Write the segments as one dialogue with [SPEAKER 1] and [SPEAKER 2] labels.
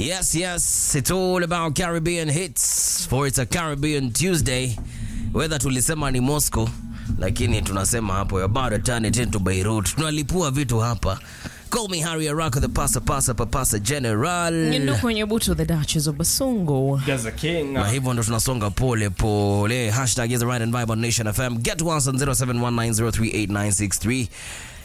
[SPEAKER 1] Yes, yes, it's all about Caribbean hits for it's a Caribbean Tuesday. Whether tulisema ni Moscow, lakini tunasema hapo you're about to turn it into Beirut. Tunalipua vitu hapa. Call me Harry Araka, the pasa pasa papasa general.
[SPEAKER 2] Nyendo kwenye buto the Duchess of Basongo.
[SPEAKER 3] Gaza King.
[SPEAKER 1] na hivyo ndo tunasonga pole pole. Hashtag is the right and vibe on Nation FM. Get to us on 0719038963.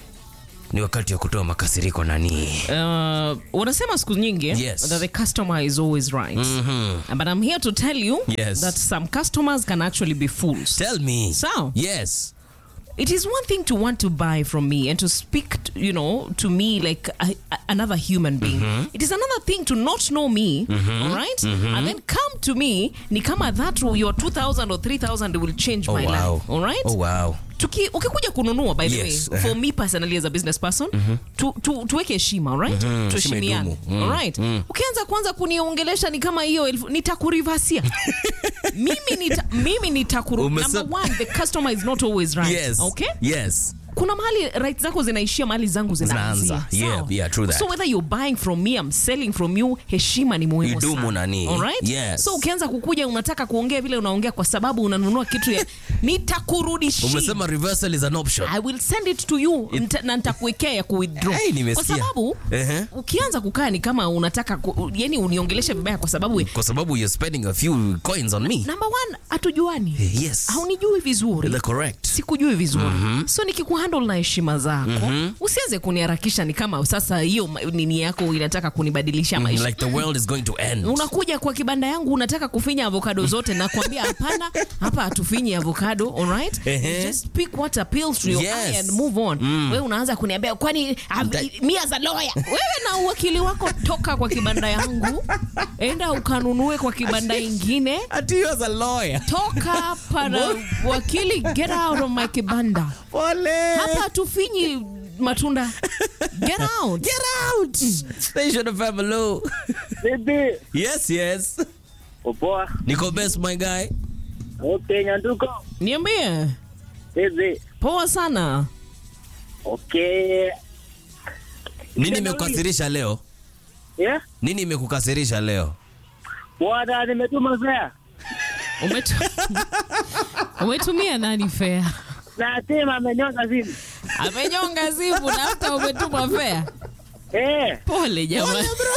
[SPEAKER 1] Ni wakati wa kutoa makasiriko nani?
[SPEAKER 2] Uh, wanasema siku nyingi
[SPEAKER 1] Yes.
[SPEAKER 2] that the customer is always right. But I'm here to tell you
[SPEAKER 1] Yes.
[SPEAKER 2] that some customers can actually be fools.
[SPEAKER 1] Tell me.
[SPEAKER 2] So,
[SPEAKER 1] Yes.
[SPEAKER 2] it is one thing to want to buy from me and to speak, t- you know, to me like a, a- another human being. It is another thing to not know me, all right? And then come to me, ni kama that your 2000 or 3000 will change
[SPEAKER 1] Oh
[SPEAKER 2] my
[SPEAKER 1] wow.
[SPEAKER 2] life, all right?
[SPEAKER 1] Oh wow.
[SPEAKER 2] Tuki, ukikuja kununua by the
[SPEAKER 1] Yes.
[SPEAKER 2] way for me personally as a business person tu, tu, tuweke heshima alright tuheshimiane
[SPEAKER 1] idumu. Mm.
[SPEAKER 2] alright ukianza kwanza kuniongelesha ni kama hiyo elfu nitakurivasia mimi nita, mimi nitakuru
[SPEAKER 1] Umese-
[SPEAKER 2] number one the customer is not always right
[SPEAKER 1] Yes.
[SPEAKER 2] okay
[SPEAKER 1] Yes.
[SPEAKER 2] kuna mahali right zako zinaishia mahali zangu zinaanzia
[SPEAKER 1] Zinaanza. Yeah,
[SPEAKER 2] Sawa?
[SPEAKER 1] yeah, true that.
[SPEAKER 2] so whether you're buying from me I'm selling from you heshima ni muhimu
[SPEAKER 1] Idumu
[SPEAKER 2] sana
[SPEAKER 1] nani.
[SPEAKER 2] Alright?
[SPEAKER 1] Yes.
[SPEAKER 2] so ukianza kukuja unataka kuongea vile unaongea kwa sababu unanunua kitu ya nitakurudishia
[SPEAKER 1] Umesema reversal is an option.
[SPEAKER 2] I will send it to you Nita- na nitakuwekea ya kuwithdraw
[SPEAKER 1] Hey, nimesikia.
[SPEAKER 2] kwa sababu
[SPEAKER 1] Ehe.
[SPEAKER 2] ukianza kukaa ni kama unataka ku, yani uniongeleshe vibaya kwa sababu
[SPEAKER 1] Kwa sababu you're spending a few coins on me.
[SPEAKER 2] number one hatujuani
[SPEAKER 1] Yes.
[SPEAKER 2] haunijui vizuri
[SPEAKER 1] The correct.
[SPEAKER 2] sikujui vizuri so nikikuhandle na heshima zako usianze kuniharakisha ni kama sasa hiyo ma- nini yako inataka kunibadilisha maisha
[SPEAKER 1] Like the world is going to end.
[SPEAKER 2] unakuja kwa kibanda yangu unataka kufinya avocado zote na kuambia hapana hapa hatufinyi avocado alright
[SPEAKER 1] Ehe.
[SPEAKER 2] just pick what appeals to your
[SPEAKER 1] Yes.
[SPEAKER 2] eye and move on wewe unaanza kuniambia kwani
[SPEAKER 1] That-
[SPEAKER 2] mi as a lawyer wewe na uwakili wako toka kwa kibanda yangu enda ukanunue kwa kibanda ingine
[SPEAKER 1] Ati you as a lawyer.
[SPEAKER 2] toka para wakili get out of my kibanda
[SPEAKER 1] Pole.
[SPEAKER 2] hapa hatufinyi matunda get out
[SPEAKER 1] Get out. Station of hello.
[SPEAKER 4] Bibi,
[SPEAKER 1] Yes, yes.
[SPEAKER 4] poa.
[SPEAKER 1] Niko best my guy.
[SPEAKER 4] Okay, Nyanduko.
[SPEAKER 2] niambie
[SPEAKER 4] Bibi.
[SPEAKER 2] poa sana
[SPEAKER 4] Okay.
[SPEAKER 1] Nini imekukasirisha leo?
[SPEAKER 4] Yeah?
[SPEAKER 1] Nini imekukasirisha leo?
[SPEAKER 4] Bwana nimetuma fare.
[SPEAKER 2] Umetu... umetumia nani fea
[SPEAKER 4] Na sema amenyonga simu.
[SPEAKER 2] amenyonga simu na hata umetuma fea
[SPEAKER 4] Eh,
[SPEAKER 2] pole jamani